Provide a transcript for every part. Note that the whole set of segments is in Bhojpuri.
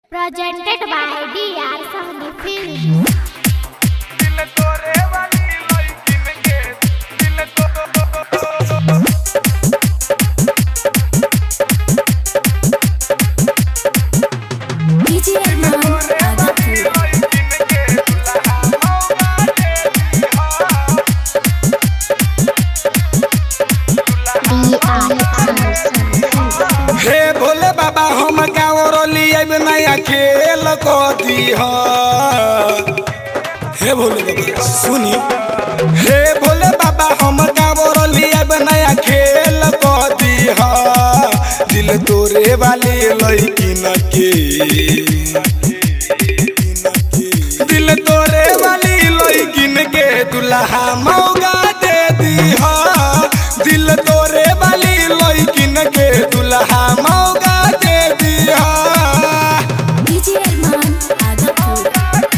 Presented by DR Sahni Film. दिल तोरे वाली लइकिन के दिल तो DJ Arman Adapur. लइकिन के दुल्हा मौका दे दिहा हे भोले बाबा हम गाँव रोली अब नया खेल को दीह हे भोले बाबा सुनी हे भोले बाबा हम गाँव रोली अब नया खेल को दीह दिल तोरे वाली लड़किन के दिल तोरे वाली लड़किन के दुल्हा मौगा दे दीह दिल तोरे वाली लड़किन के दुल्हा मौगा दे दीह DJ Arman Adapur.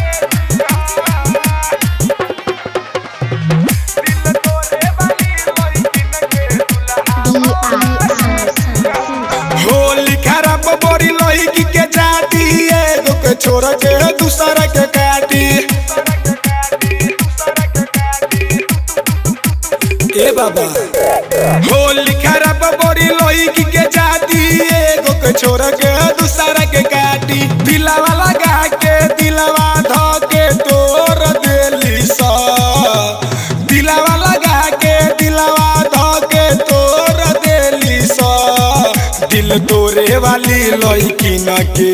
दिल तोरे वाली लइकिन के दुल्हा होली खराब बोरी लड़की के जाती एगो के छोड़ के दूसरा के काटी ए बाबा होली खराब बोरी लड़की के जाती एगो के छोड़ के दूसरा के काटी दिलावा लगा के दिलावा धो के तोड़ देली सा दिलावा लगा के दिलावा धो के तोड़ देली सा दिल तोरे वाली लड़किन के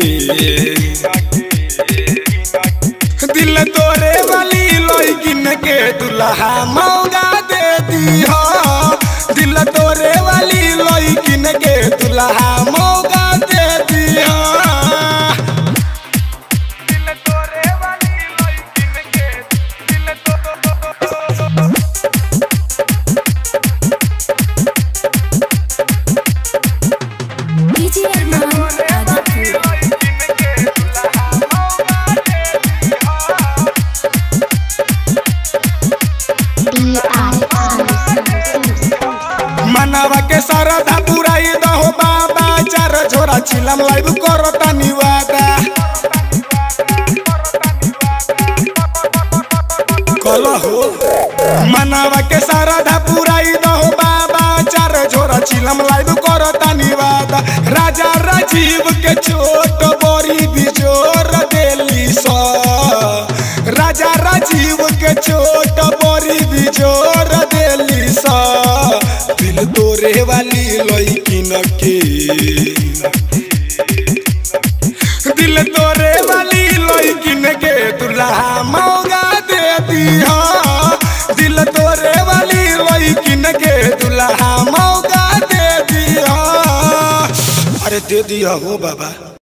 दिल तोरे वाली लड़किन के दुल्हा मौगा दे दीह दिल तोरे वाली लड़किन के दुल्हा मौगा दे दीह दिल तोरे वाली लइकिन के दिल तो DJ Arman Adapur. लइकिन के दुल्हा मौका दे दिहा मनवा के सरधा पुराई दहो बाबा चार झोरा छिलम लाइव करो तनी वादा कलहो मनवा के सरधा पुराई दहो बाबा चार झोरा छिलम लाइव करो तनी वादा राजा राजीव के छोट बोरी बिजोर देली सा राजा राजीव के छोट बोरी बिजोर देली सा दिल तोरे वाली लइकिन के दिल तोरे वाली लइकिन के दुल्हा मौगा दे दिहा दिल तोरे वाली लइकिन के दुल्हा मौगा दे दिहा अरे दे दिया हो बाबा